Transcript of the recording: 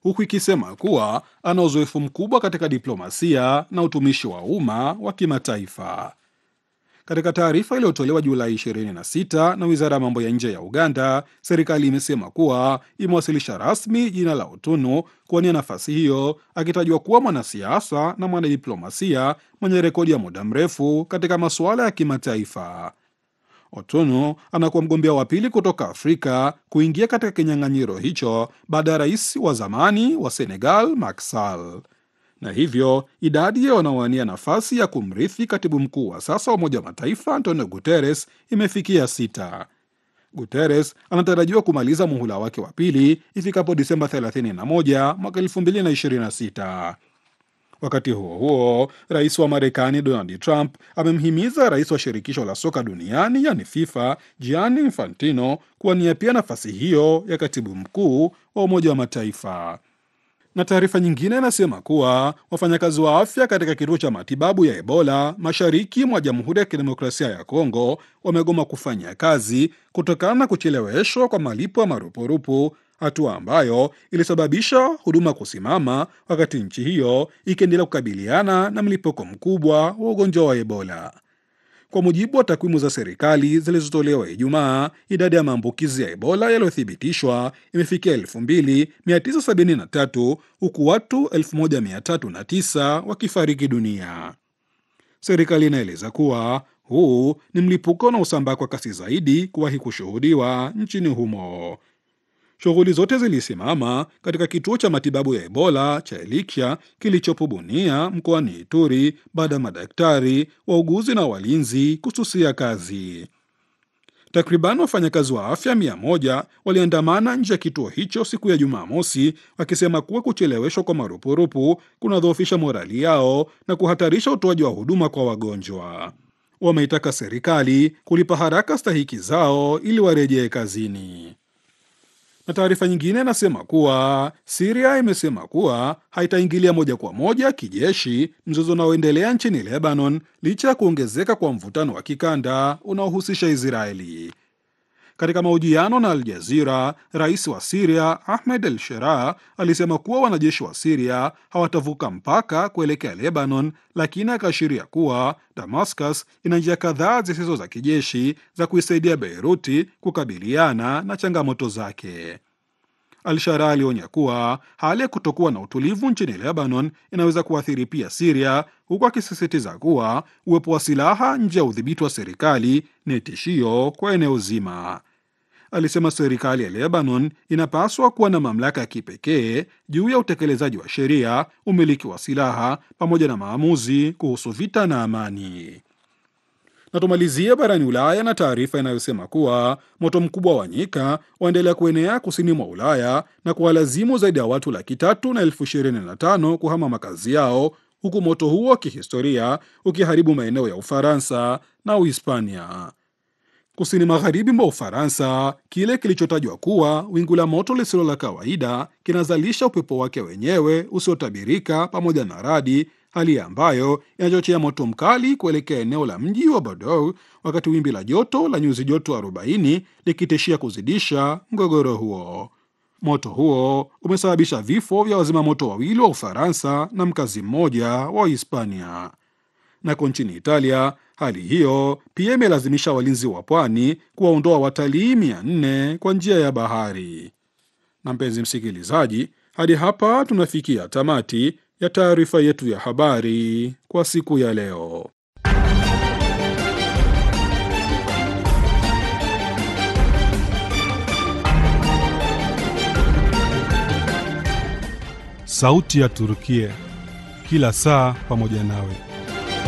huku ikisema kuwa ana uzoefu mkubwa katika diplomasia na utumishi wa umma wa kimataifa. Katika taarifa iliyotolewa Julai 26 na wizara ya mambo ya nje ya Uganda, serikali imesema kuwa imewasilisha rasmi jina la Otunu kuwania nafasi hiyo, akitajwa kuwa mwanasiasa na mwanadiplomasia mwenye rekodi ya muda mrefu katika masuala ya kimataifa. Otunu anakuwa mgombea wa pili kutoka Afrika kuingia katika kinyang'anyiro hicho baada ya rais wa zamani wa Senegal Macky Sall na hivyo idadi ya wanaowania nafasi ya kumrithi katibu mkuu wa sasa wa Umoja wa Mataifa Antonio Guterres imefikia sita. Guterres anatarajiwa kumaliza muhula wake wa pili ifikapo Disemba 31 mwaka 2026. Wakati huo huo, rais wa Marekani Donald Trump amemhimiza rais wa shirikisho la soka duniani yani FIFA Gianni Infantino kuwania pia nafasi hiyo ya katibu mkuu wa Umoja wa Mataifa na taarifa nyingine inasema kuwa wafanyakazi wa afya katika kituo cha matibabu ya Ebola mashariki mwa Jamhuri ya Kidemokrasia ya Kongo wamegoma kufanya kazi kutokana na kucheleweshwa kwa malipo ya marupurupu, hatua ambayo ilisababisha huduma kusimama wakati nchi hiyo ikiendelea kukabiliana na mlipuko mkubwa wa ugonjwa wa Ebola. Kwa mujibu wa takwimu za serikali zilizotolewa Ijumaa, idadi ya maambukizi ya Ebola yaliyothibitishwa imefikia 2973 huku watu 1309 wakifariki dunia. Serikali inaeleza kuwa huu ni mlipuko unaosambaa kwa kasi zaidi kuwahi kushuhudiwa nchini humo. Shughuli zote zilisimama katika kituo cha matibabu ya Ebola cha Elikya kilichopo Bunia mkoani Ituri baada ya madaktari, wauguzi na walinzi kususia kazi. Takriban wafanyakazi wa afya mia moja waliandamana nje ya kituo hicho siku ya Jumamosi wakisema kuwa kucheleweshwa kwa marupurupu kunadhoofisha morali yao na kuhatarisha utoaji wa huduma kwa wagonjwa. Wameitaka serikali kulipa haraka stahiki zao ili warejee kazini na taarifa nyingine inasema kuwa Siria imesema kuwa haitaingilia moja kwa moja kijeshi mzozo unaoendelea nchini Lebanon licha ya kuongezeka kwa mvutano wa kikanda unaohusisha Israeli. Katika mahojiano na Al Jazira, rais wa Siria Ahmed El Shera alisema kuwa wanajeshi wa Siria hawatavuka mpaka kuelekea Lebanon, lakini akaashiria kuwa Damascus ina njia kadhaa zisizo za kijeshi za kuisaidia Beiruti kukabiliana na changamoto zake. Al-Shara alionya kuwa hali ya kutokuwa na utulivu nchini Lebanon inaweza kuathiri pia Siria, huku akisisitiza kuwa uwepo wa silaha nje ya udhibiti wa serikali ni tishio kwa eneo zima. Alisema serikali ya Lebanon inapaswa kuwa na mamlaka ya kipekee juu ya utekelezaji wa sheria, umiliki wa silaha, pamoja na maamuzi kuhusu vita na amani na tumalizie barani Ulaya na taarifa inayosema kuwa moto mkubwa wa nyika waendelea kuenea kusini mwa Ulaya na kuwalazimu zaidi ya watu laki tatu na elfu ishirini na tano kuhama makazi yao huku moto huo wa kihistoria ukiharibu maeneo ya Ufaransa na Uhispania. Kusini magharibi mwa Ufaransa, kile kilichotajwa kuwa wingu la moto lisilo la kawaida kinazalisha upepo wake wenyewe usiotabirika pamoja na radi hali ambayo inachochea moto mkali kuelekea eneo la mji wa Bordeaux, wakati wimbi la joto la nyuzi joto 40 likitishia kuzidisha mgogoro huo. Moto huo umesababisha vifo vya wazima moto wawili wa Ufaransa na mkazi mmoja wa Hispania. Nako nchini Italia, hali hiyo pia imelazimisha walinzi wa pwani kuwaondoa watalii 400 kwa njia ya bahari. Na mpenzi msikilizaji, hadi hapa tunafikia tamati ya taarifa yetu ya habari kwa siku ya leo. Sauti ya Turukia, kila saa pamoja nawe.